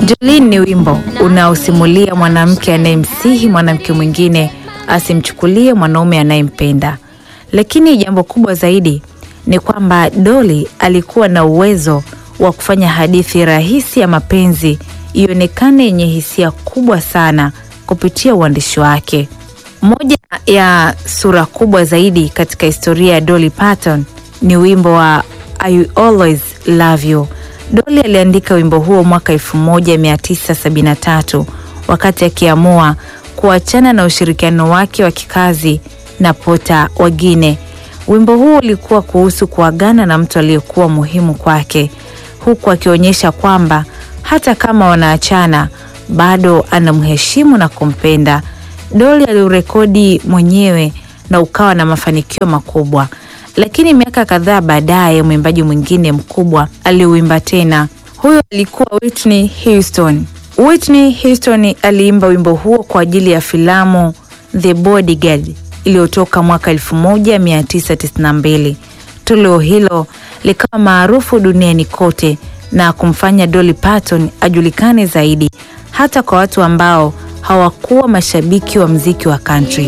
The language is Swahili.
Jolene ni wimbo unaosimulia mwanamke anayemsihi mwanamke mwingine asimchukulie mwanaume anayempenda. Lakini jambo kubwa zaidi ni kwamba Dolly alikuwa na uwezo wa kufanya hadithi rahisi ya mapenzi ionekane yenye hisia kubwa sana kupitia uandishi wake. Moja ya sura kubwa zaidi katika historia ya Dolly Parton ni wimbo wa I Will Always Love You. Dolly aliandika wimbo huo mwaka 1973 wakati akiamua kuachana na ushirikiano wake wa kikazi na Pota Wagine. Wimbo huo ulikuwa kuhusu kuagana na mtu aliyekuwa muhimu kwake, huku akionyesha kwamba hata kama wanaachana bado anamheshimu na kumpenda. Dolly aliurekodi mwenyewe na ukawa na mafanikio makubwa, lakini miaka kadhaa baadaye mwimbaji mwingine mkubwa aliuimba tena. Huyo alikuwa Whitney Houston. Whitney Houston aliimba wimbo huo kwa ajili ya filamu The Bodyguard iliyotoka mwaka 1992. Toleo hilo likawa maarufu duniani kote na kumfanya Dolly Parton ajulikane zaidi hata kwa watu ambao hawakuwa mashabiki wa mziki wa country.